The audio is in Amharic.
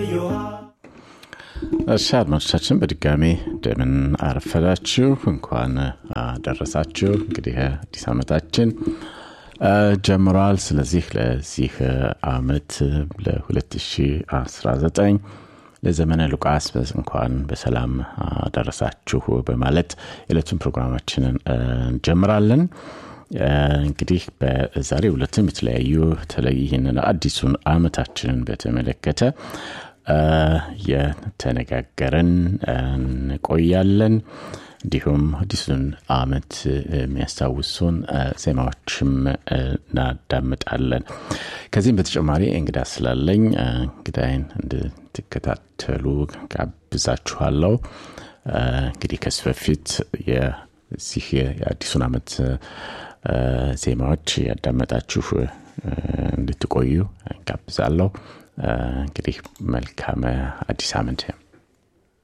እሺ አድማጮቻችን በድጋሚ እንደምን አረፈዳችሁ እንኳን አደረሳችሁ እንግዲህ አዲስ ዓመታችን ጀምሯል ስለዚህ ለዚህ አመት ለ2019 ለዘመነ ሉቃስ እንኳን በሰላም አደረሳችሁ በማለት የዕለቱን ፕሮግራማችንን እንጀምራለን እንግዲህ በዛሬ ሁለትም የተለያዩ በተለይ ይህንን አዲሱን አመታችንን በተመለከተ የተነጋገረን እንቆያለን እንዲሁም አዲሱን አመት የሚያስታውሱን ዜማዎችም እናዳምጣለን ከዚህም በተጨማሪ እንግዳ ስላለኝ እንግዳይን እንድትከታተሉ ጋብዛችኋለሁ እንግዲህ ከዚህ በፊት የዚህ የአዲሱን አመት ዜማዎች ያዳመጣችሁ እንድትቆዩ ጋብዛለሁ እንግዲህ መልካም አዲስ አመት